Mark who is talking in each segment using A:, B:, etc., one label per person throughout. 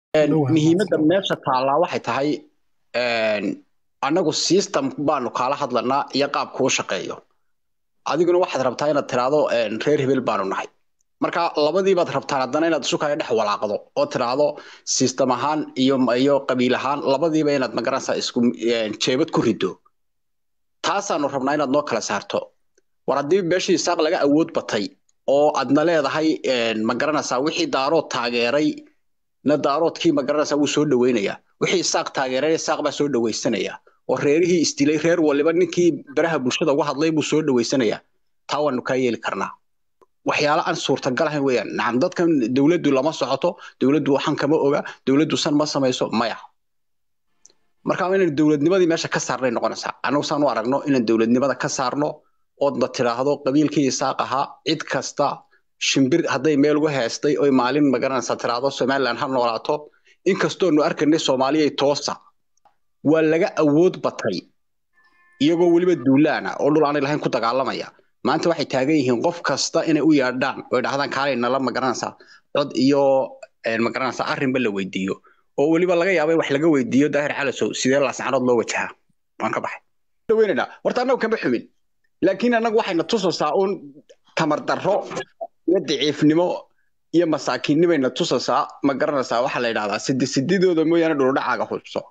A: muhiimadda meesha taallaa waxay tahay annagu system baanu kaala hadlanaa iyo qaab kuu shaqeeyo adiguna waxaad rabtaa inaad tiraahdo reer hebel baanu nahay marka labadiibaad rabtaan haddana inaad isu kala dhex walaaqdo oo tiraahdo system ahaan iyo iyo qabiil ahaan labadiiba inaad magaranaysaa isku jeebad ku rido taasaanu rabnaa inaad noo kala saarto war haddii beeshii isaaq laga awood batay oo aadna leedahay magaranaysaa wixii daarood taageeray na daaroodkii magaranaysaa wuu soo dhaweynayaa wixii isaaq taageeray isaaq baa soo dhawaysanaya oo reerihii isdilay reer waliba ninkii baraha bulshada uga hadlay buu soo dhawaysanayaa taa waanu kaa yeeli karnaa waxyaalo aan suurtagal ahayn weeyaan nacam dadkan dowladdu lama socoto dowladdu waxan kama oga dowladdu san ma samayso maya marka inaan dowladnimadii meesha ka saarnay noqonaysaa annagu saan u aragno inaan dowladnimada ka saarno oodna tiraahdo qabiilkii isaaq ahaa cid kasta shimbir hadday meel uga heestay oy maalin magaranaysaa tiraahdo somaliland ha noolaato inkastoonu arkaynay soomaaliyay toosa waa laga awood batay iyagoo weliba duulaana oo dhul aanay lahayn ku dagaalamaya maanta waxay taagan yihiin qof kasta inay u yaadhaan oy dhahdaan kaalay nala magaranaysaa cod iyo magaranaysaa arrinba la weydiiyo oo weliba laga yaaba in wax laga weydiiyo daahir calasow sidee laascarood loo wajahaa waan ka baxay dhaweynaynaa horta annagu kama xumin laakiin annagu waxayna tusaysaa uun tamar darro iyo daciifnimo iyo masaakiinnimayna tusaysaa ma garanaysaa waxaa la yidhahdaa sidi sididooda mooyaane dhuludhacaaga hubso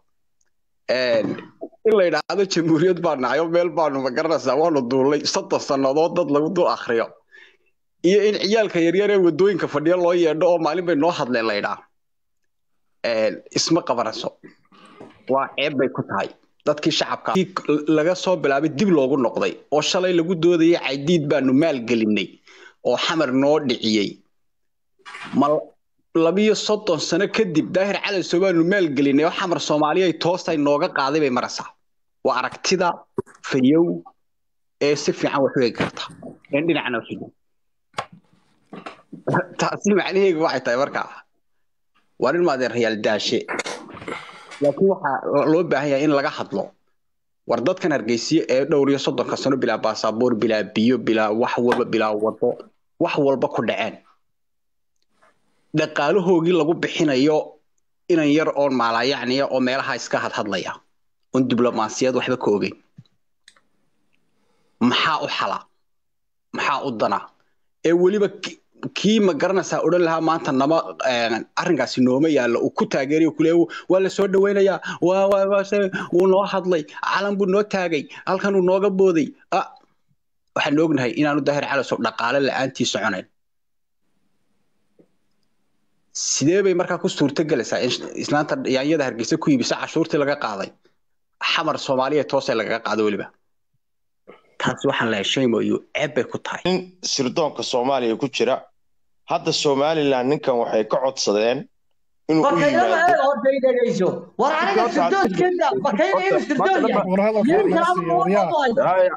A: in la yidhaahdo jamhuuriyad baa nacayo meel baanu ma garanaysaa waanu duulay soddon sannadood dad lagu dul akhriyo iyo in ciyaalka yaryar ee waddooyinka fadhiyo loo yeedho oo maalin bay noo hadleen la yidhaa isma qabanayso waa ceeb bay ku tahay dadkii shacabka laga soo bilaabay dib loogu noqday oo shalay lagu doodayay caydiid baanu maalgelinay oo xamar noo dhiciyey ma labiyo soddon sano kadib daahir calasow baanu maalgelinay oo xamar soomaaliyay toostay nooga qaaday bay maraysaa waa aragtida fayow ee si fiican wax u eegi karta een dhinacna xigin taasi macnaheedu waxay tahay markaa waa nin maadeen rayaal daashe laakiin waxaa loo baahan yahay in laga hadlo war dadkan hargeysiye ee dhowr iyo soddonka sano bilaa baasaboor bilaa biyo bilaa wax walba bilaa wado wax walba ku dhaceen dhaqaalahoogii lagu bixinayo inan yar oon maalayacniya oo meelaha iska hadhadlaya oon diblomaasiyad waxba ka ogeyn maxaa u xala maxaa u dana ee weliba kii ma garanaysaa odhan lahaa maanta nama arrinkaasi nooma yaallo uu ku taageerayo kule waa la soo dhaweynayaa wuu noo hadlay calan buu noo taagay halkan uu nooga booday waxaan ognahay inaanu daahir calasow dhaqaale la'aantii soconayn sidee bay markaa ku suurto gelaysaa in islaanta yaanyada hargeysa ku iibisa cashuurtii laga qaaday xamar soomaaliya toosee lagaga qaado weliba taasi waxaan lahay shaymoyo ceeb bay ku tahay
B: nin sirdoonka soomaaliya ku jira hadda somaliland ninkan waxay ka codsadeen inuu u
C: markaynaba
B: yimaado
C: eeg horta i dhegayso war aniga sirdoodkeeda markayna inuu sirdood yahay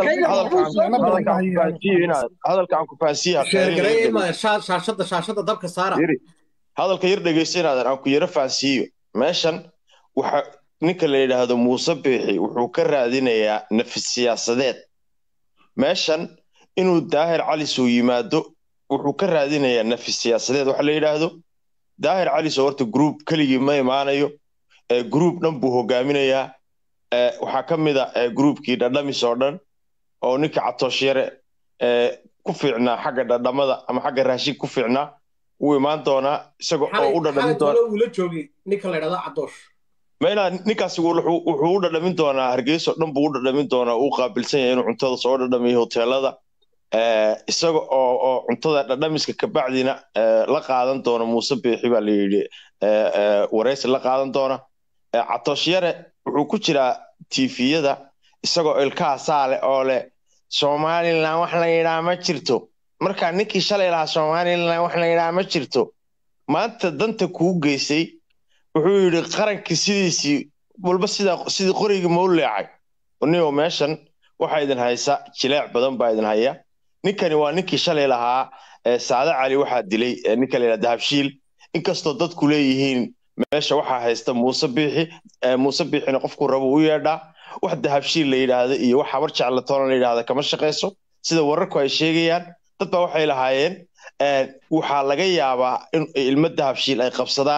B: hadalkaan ku fahansiiya
D: shaashada shaashada dabka saara
B: hadalka yar dhegaysanaadan aan ku yaro fahansiiyo meeshan waxa ninka la yidhaahdo muuse biixi wuxuu ka raadinayaa nafis siyaasadeed meeshan inuu daahir calisow yimaado wuxuu ka raadinayaa nafis siyaasadeed waxa la yidhaahdo daahir calisow horta gruub keligii ma imaanayo gruub dhan buu hogaaminayaa waxaa ka mid a gruubkii dhadhamis oo dhan oo ninka catoosh-yare ku fiicnaa xagga dhadhamada ama xagga raashin ku fiicnaa wuu imaan doonaa isagoo oo u dhadhamin doona
D: ula joogay ninka la yidhahdo cadoosh
B: maynaa ninkaasi wuxuu u dhadhamin doonaa hargeyso dhan buu u dhadhamin doonaa uu qaabilsan yahay inuu cuntada soo dhadhamiyo hoteelada isaga oo oo cuntada dhadhamiska kabacdina la qaadan doona muuse biixi baa la yidhi waraysi la qaadan doona catoosh-yare wuxuu ku jiraa tifiyada isagoo ilkaha saale oo leh somaliland wax la yidhaha ma jirto markaa ninkii shalay lahaa somaliland wax la yidhaha ma jirto maanta danta kuu geysay wuxuu yidhi qarankii sidiisii walba sidaa sidii qorigii ma u leecay nio meeshan waxaa idin haysa jileec badan baa idin haya ninkani waa ninkii shalay lahaa saade cali waxaa dilay ninka la yidhaha dahabshiil inkastoo dadku leeyihiin meesha waxaa haysta muuse biixi muuse biixina qofku rabo u yeedhaa wax dahabshiil la yidhaahda iyo wax habar jeclatoona la yidhaahda kama shaqayso sida wararku ay sheegayaan dad baa waxay lahaayeen waxaa laga yaabaa in ilmo dahabshiil ay qabsadaan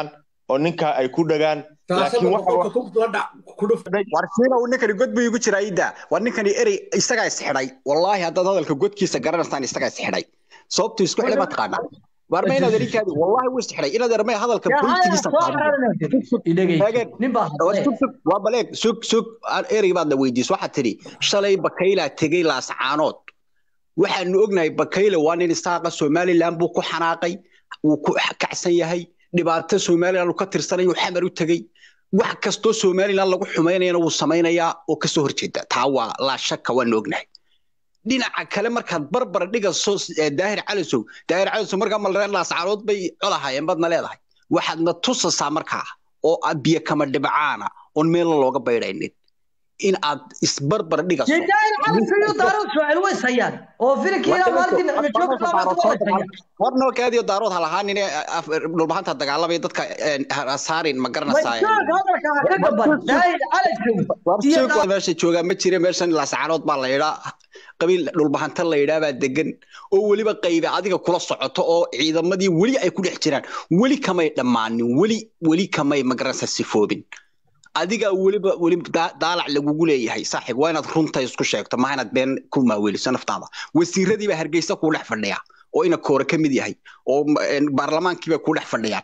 B: oo ninkaa ay ku dhagaan laakiin
D: shaashada
B: waxa
D: qofka ku la dhac ku dhuf
A: war siina uu ninkani god buu igu jiraa ida war ninkani erey isagaa isxidhay wallaahi haddaad hadalka godkiisa garanaysaan isagaa isxidhay sababtu isku xidhay ma taqaanaa war ma inaad erinkaadi wallaahi wuu isxidhay inaad ermay hadalka
C: yaa haya
A: politigiisa
C: soo xaraynaysa idhagay
A: Taageer.
C: nin baa
A: war
C: hadlay
A: sug sug waa baleeg sug sug aan erey baad la weydiis waxaad tidhi shalay bakaylaa tegey laascaanood waxaanu ognahay bakayle waa nin isaaqa somaliland buu ku xanaaqay wuu ku kacsan yahay dhibaato somaliland uu ka tirsanayuu xamar u tegey wax kastoo somaliland lagu xumaynayana wuu samaynayaa oo kasoo horjeeda taa waa laa shaka waanu ognahay dhinaca kale markaad barbar dhigaso eh, daahir calisow daahir calisow markaa malreen laascaanood bay colahaayeen badna leedahay waxaadna tusasaa markaa oo aad biyo kama dhibcaana oon meelna looga baydhaynin in aad isbarbar dhigaso
C: jeedaan cabsiyo daaro su'aal way sayaan oo filimkiina maalintii nicmo joog labaad way sayaan
A: warnoo kaadiyo daarood ha lahaanin dhulbahanta dagaalamaya dadka saarin ma garanaysaa
C: joog hadalka ha ka gaban daayid calaykum iyo
A: warsuuq meesha joogaa ma jira meeshan laascaanood baa la yidhaa qabiil dhulbahanta la yidhaa baa degan oo weliba qaybe adiga kula socoto oo ciidamadii weli ay ku dhex jiraan weli kamay dhammaanin weli weli kamay magaranaysa sifoobin adiga weliba weli daa- daalac lagugu leeyahay saaxiib waa inaad runta isku sheegto maaha inaad been ku maaweliso naftaada wasiiradii baa hargeysa kuu dhex fadhiya oo ina koore ka mid yahay oo m- een, baarlamaankii baa kuu dhex fadhiyaan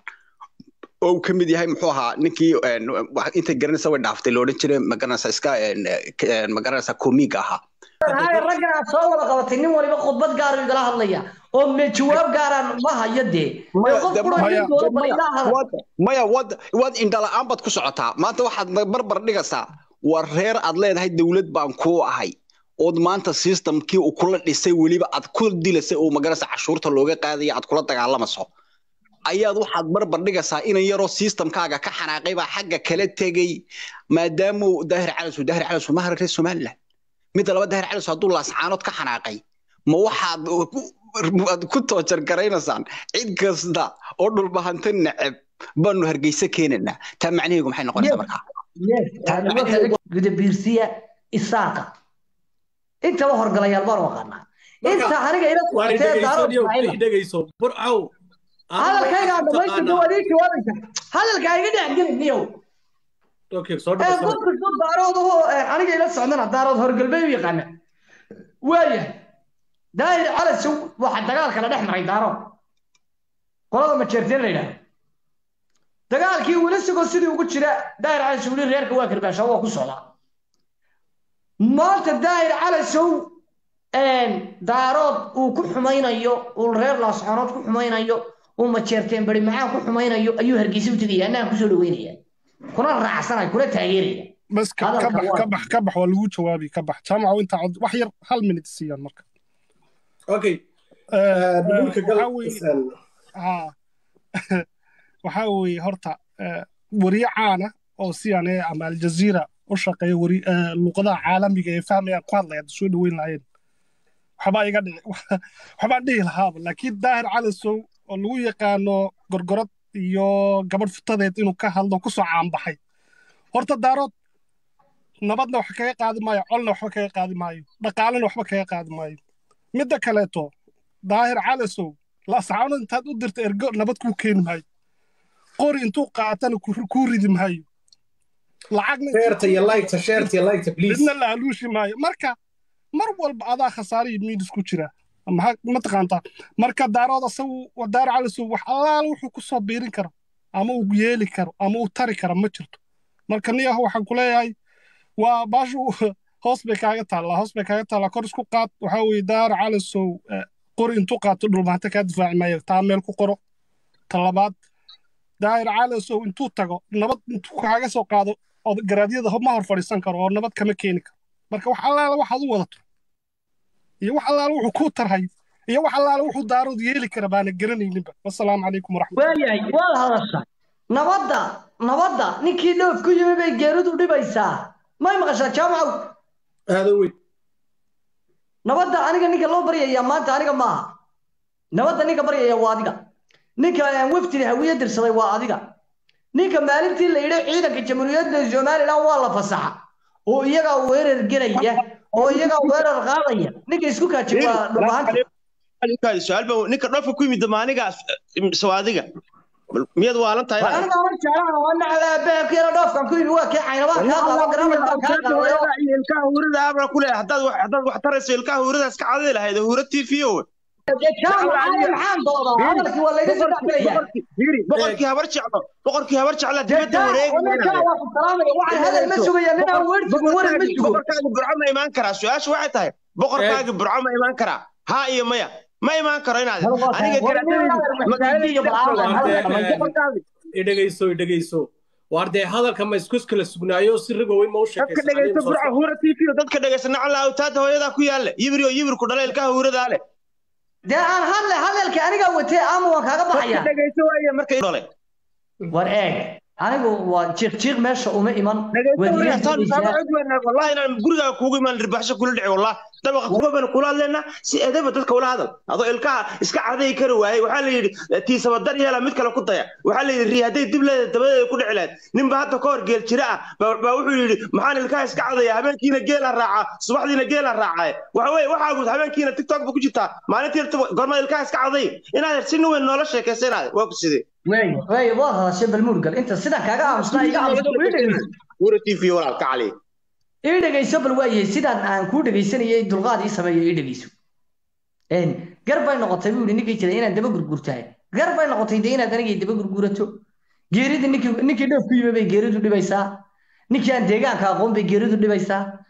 A: oo uu ka mid yahay muxuu ahaa ninkii een, wax- inta garanaysa way dhaaftay la odhan jiray magaranaysa iska een, k- een, magaranaysa komiga ahaa
C: haya raggan aad soo wada qabatay nin waliba khudbad gaar igala hadlaya oo me jawaab gaaraan ma hayo dee
A: Maya,
C: ee qof
A: de-
C: kula
A: maya,
C: nin doono bal
A: maya,
C: ilaa hadal
A: wad- maya wad wad indhala-aan baad ku socotaa maanta waxaad ma- barbar dhigaysaa war reer aad leedahay dowlad baan kuu ahay ood maanta systemkii uu kula dhisay weliba aad ku dilasay oo magarasa cashuurta looga qaadaya aad kula dagaalamayso ayaad waxaad barbar dhigaysaa inan yaroo systemkaaga ka xanaaqay baa xagga kala tegey maadaama uu daahir calasu daahir calasu ma reer somaliland midda laba daahir calasu hadduu laascaanood ka xanaaqay ma waxaad ku- aad ku toojar garaynaysaan cid kasta oo dhulbahanta neceb baanu hargeysa keenanaa taa macnaheegu maxay noqonaysaa markaa
C: guda biirsiya isaaqa intaba horgalayaal baan u aqaanaa inta aniga ila
D: waan
C: socotee daaro
D: dhegeyso
C: ismaaciila
D: dhegeyso burcow
C: hadalkayga aan dhamaystirta waad ii jawaabaysa hadalka iga dhex gelin niyow
D: okay soo
C: ee
D: dhawaad
C: qof kastoo daarood oo aniga ila socdana daarood horgalbay u yaqaana waayahay daahir calas waxa dagaalka la dhex maray daarood qolada majeerteen la yidhahdo dagaalkii weli sigoo sidii ugu jira daahir calas weli reerka waa karbaashaa waa ku socdaa maanta daahir calasow daarood uu ku xumaynayo uu reer laascaanood ku xumaynayo uu majeerteen bari macaan ku xumaynayo ayuu hargeysa u tegaya annaga kusoo dhaweynaya kuna raacsanaya kuna taageeraya
E: بس ك-
C: هذا
E: كبح
C: الحوار.
E: كبح كبح ولا جوابي كبح جامعة وانت عد وحير هل من تسيان مركب
D: okay
E: آه،
D: dhulka gal
E: waxaa weeye- ها waxaa horta آه، wariye caana oo siyan ee ama aljaziira u shaqeeya wari آه، luqadaha caalamiga ee fahmayaan ku hadlaya hadda soo dhaweyn lahayn waxbaa iga dhici waxbaan dhihi lahaaba laakiin daahir calasow oo lagu yaqaano gorgorad iyo gabadh futadeed inuu ka hadlo kusoo caanbaxay horta daarood nabadna wax kaga qaadi maayo colna waxba kaga qaadi maayo dhaqaalena waxba kaga qaadi maayo midda kaleeto daahir calasow laascaano intaad u dirta ergo nabad kuu keeni maayo qori intuu qaatana ku- kuu ridi maayo lacagna
D: sheerta iyo liketa sheerta iyo liketa please
E: midna la aluushi maayo marka mar walba adaa khasaare iyo miidis ku jira maxaa mataqaantaa marka daarood asagu waa daar calasow wax allaala wuxuu ku soo biirin karo ama uu yeeli karo ama uu tari karo ma jirto marka niyaho waxaan ku leeyahay waa baashu hoos bay kaaga taallaa hoos bay kaaga taallaa kor isku qaad waxaa weeye daar calasow eh, qori intuu qaato dhulmaanta kaa difaaci maayo taa meel ku qoro ta labaad daahir calasow intuu tago nabad intuu kaaga soo qaado oo garaadyada ma hor fadhiisan karo oo nabad kama keeni karo marka wax allaala waxaad u wadato iyo wax allaala wuxuu kuu tarhay iyo wax allaala wuxuu daarood yeeli kara baana garanayninba wasalaamu calaykum waraxmat
C: waayahay waad hadashaa nabadda nabadda ninkii dhoof ku yimi bay geeridu dhibaysaa may maqashaa jaamacow
D: aada weyn
C: nabadda aniga ninka loo baryaya maanta aniga maaha nabadda ninka baryaya waa adiga ninka aan wafdida hawiye dirsaday waa adiga ninka maalintii la yidhi ciidanka jamhuuriyadda somalilan waa la fasaxa oo iyagaa weerar gelaya oo iyagaa weerar qaadaya ninka isku kaaji waa dhulbahanta
B: ninkaadi su-aal baa ninka dhoofka ku yimid ma anigaas mise waa adiga miyaad waalan tahay inaad
C: aniga ma jeclaan waa nacla beebka yara dhoofkan ku yimi waa kee caynabaan kaa qaado garaamad baan kaa qaadayo
B: iyo ilkaha huurada abra ku leeyahay haddaad wax haddaad wax tarayso ilkaha huurada iska cadadi lahayd huura t v owe
C: kaan maxaa maxaan doodaa hadalkii waa layga soo dhexgelaya
B: Fiiri, boqorkii habar jeclo boqorkii habar jeclaa dibadda wareegaya
C: waxaan hadal ma sugaya ninaan wersigu waran ma sugo
B: boqorkaagi burco ma imaan karaa su-aashu waxay tahay boqorkaagi burco ma imaan karaa haa iyo maya ma imaan karo inaad aniga garaadayda
D: idhegayso idhegayso waar dee hadalka ma isku kala sugnaayo si rigoweyn ma u
B: dadka dhegaysta burco huura t v dadka dhegaysta nacala awtaada hooyadaa ku yaalla yibri oo yibirku dhala ilkaha huuradaa leh
C: dee aan hadle hadalka anigaa watee ama waan kaaga
B: dadka
C: baxaya
B: dhegaysta waaya markay dhalay
C: war eeg anigu waa jiiq jiiq meesha uma iman
B: wallahi inaan gurigaaga kuugu imaan dhirbaxsho kula dhici wallah dabaqa kugaban kula hadleena si edeba dadka ula hadal adoo ilkaha iska caday kari waayey waxaa la yidhi tiisaba dar yeela mid kale ku daya waxaa la yidhi ri hadday dib leeda dabadeeda ku dhici lahayd ninba hadda ka hor geel jira ah baa baa wuxuu yidhi maxaan ilkaha iska cadaya habeenkiina geela raacaa subaxdiina geela raacaaye waxa weye waxaa guud habeenkiina tiktok ba ku jirtaa maalintii gormada ilkaha iska caday inaad si nin weyn noola sheekaysa inaad waa ku sidee
C: wey wey waad hadashay balmuurgal inta sidan kaaga aamusnaa iga aamusta ii dhegeyso
B: wura t v walaal ka cali
C: ii dhegeyso bal waayahay sidaan aan kuu dhegeysanayay dulqaad ii sameeyo ii dhegeyso een gar bay noqotay buu yidhi ninkii jiray inaad daba gurgurtahay gar bay noqotay dee inaad anigay daba gurgurato geerida ninkii ninkii dhoof ku yimi bay geeridu dhibaysaa ninkii aan deegaanka aqoon bay geeridu dhibaysaa